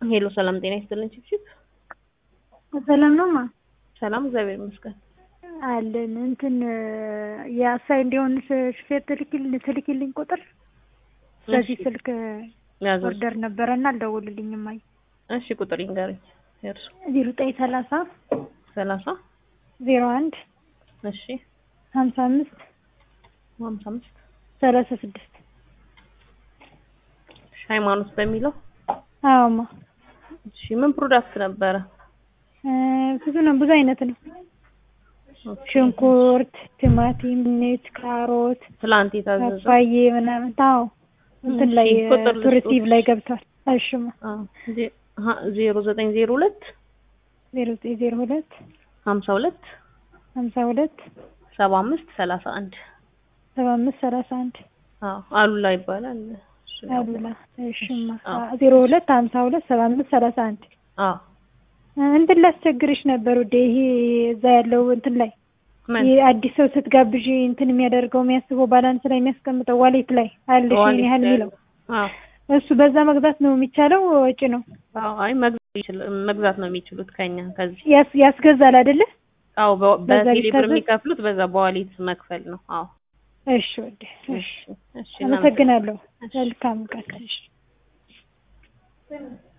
ሄሎ ሰላም ጤና ይስጥልን ችብችብ ሰላም ነው ማ ሰላም እግዚአብሔር ይመስገን አለን እንትን የአሳይ እንዲሆን ሹፌር ትልኪልኝ ትልኪልኝ ቁጥር በዚህ ስልክ ያዘው ኦርደር ነበረና አልደውልልኝም። አይ እሺ ቁጥር ይንገረኝ የእርሱ ዜሮ ዘጠኝ ሰላሳ ሰላሳ ዜሮ አንድ እሺ ሀምሳ አምስት ሀምሳ አምስት ሰላሳ ስድስት እሺ ሃይማኖት በሚለው አዎማ እሺ ምን ፕሮዳክት ነበረ እ ብዙ ነው ብዙ አይነት ነው። ሽንኩርት፣ ቲማቲም፣ ድንች፣ ካሮት፣ ትላንት የታዘዘው ፓፓዬ ምናምን ታው እንትን ላይ እሺ፣ ቁጥር ልስጦት። ቱሪስቲቭ ላይ ገብቷል። እሺማ አዎ ዜ- ሀ- ዜሮ ዘጠኝ ዜሮ ሁለት ዜሮ ዘጠኝ ዜሮ ሁለት ሀምሳ ሁለት ሀምሳ ሁለት ሰባ አምስት ሰላሳ አንድ ሰባ አምስት ሰላሳ አንድ አዎ አሉላ ይባላል እሱ ነው። አሉላ እሺማ አዎ። ዜሮ ሁለት ሀምሳ ሁለት ሰባ አምስት ሰላሳ አንድ አዎ እንትን ላስቸግርሽ ነበር ውዴ ይሄ እዛ ያለው እንትን ላይ ምን ይሄ አዲስ ሰው ስትጋብዥ እንትን የሚያደርገው የሚያስበው ባላንስ ላይ የሚያስቀምጠው ዋሌት ላይ አለሽ ይሄን ዋሌት ያህል ላይ የሚለው አዎ እሱ በዛ መግዛት ነው የሚቻለው ወጪ ነው አዎ አይ መግዛት ይችል መግዛት ነው የሚችሉት ከኛ ከዚህ ያስ ያስገዛል አይደለ አዎ በ- በዛ በቴሌ ብር ቢታዘዝ? የሚከፍሉት በዛ በዋሌት መክፈል ነው አዎ እሺ ወዴ እሺ እሺ እሺ አመሰግናለሁ እሺ። መልካም ቀን እሺ